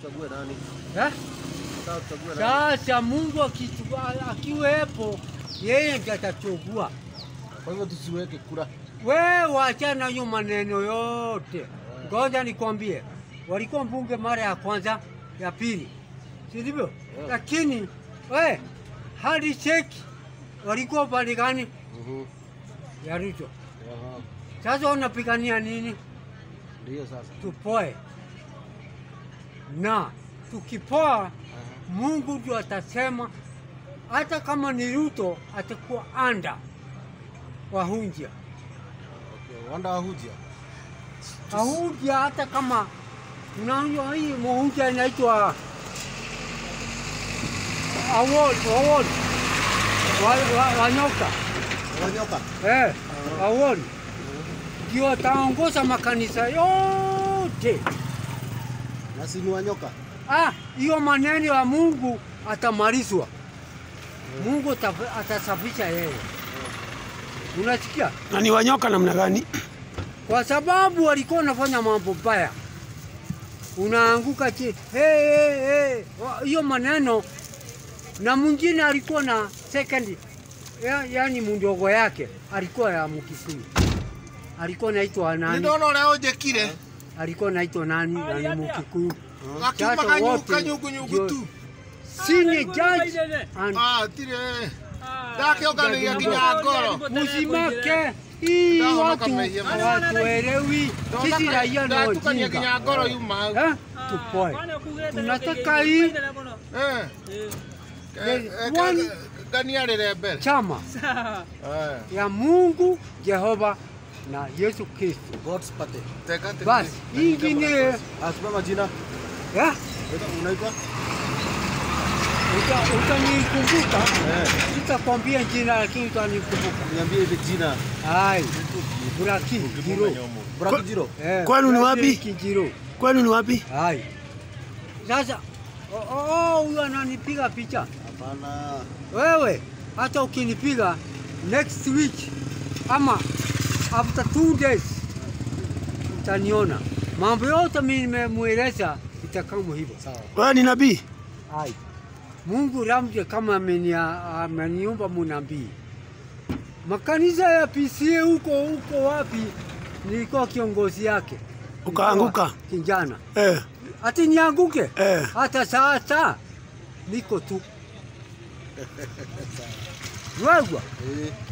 tuchague nani? eh? Sasa tuchague nani? Sasa Mungu akitu- akiwepo, yeye ndiye atachagua. Kwa hivyo tusiweke kura. We wachana hiyo maneno yote. Ngoja nikwambie, walikuwa mbunge mara ya kwanza, ya pili, si ndivyo? Yeah. Lakini we hadi cheki walikuwa pande gani Mhm. ya Ruto? Aha. Sasa wanapigania nini? Ndio sasa. Tupoe na tukipoa, Aha. Mungu ndio atasema, hata kama ni Ruto atakuwa anda wahunjia Okay. Wanda wahujia. Ahunjia hata kama unajua hii muhunjia inaitwa award award wa, wa, wanyoka Wanyoka. eh, award ndio ataongoza makanisa yote. Na si ni wanyoka. Ah, hiyo maneno ya Mungu atamalizwa. Mungu ataf- atasafisha yeye. Unasikia? Na ni wanyoka namna gani? Kwa sababu walikuwa wanafanya mambo baya, unaanguka chini. Hey, hey, hey. Wa- Hiyo maneno na mwingine alikuwa na second ya, yani mdogo yake alikuwa ya Mkikuyu, alikuwa naitwa nani? ndona ũrĩa ũnjĩkire Alikuwa naitwa nani? Na ni Mkikuyu. gakiuma Sasa kanyũ- wote kanyũngũnyũngũ ndio- tu Senior judge and Ah, tirĩ ndakĩũnganĩria nginya ngoro Usimake hii Ndawa watu wakamehia maneno. hawatuelewi. Sisi raia ni ndatukania wajinga. nginya ngoro yuma hau Eh? Tupoe. Tunataka hii Eh, There's eh, one- eh, nganiarĩre mbere chama Eh, ya Mungu Jehova na Yesu Kristo. God's party. teka teka. Basi hii ingine Asupa majina. eh, Unaitwa? uta- utanikumbuka, Eh. sitakwambia jina lakini utanikumbuka. Niambie ile jina. Hai, Buraki Jiro. Braki Jiro. Eh, Kwenu ni Buraki wapi? Kijiro. Kwenu ni wapi? Hai. Sasa oh, oh, huyu ananipiga picha. Hapana. Wewe hata ukinipiga next week ama after two days utaniona. Mambo yote mimi nimemweleza itakamu hivyo. Sawa. Wewe ni nabii? Hai. Mungu ramje kama amenia- ameniumba munabii. Makanisa ya PCA huko huko wapi, nilikuwa kiongozi yake. Ukaanguka? Nilikuwa Kijana Eh, ati nianguke? eh. Hata sasa niko tu. Wewe Eh.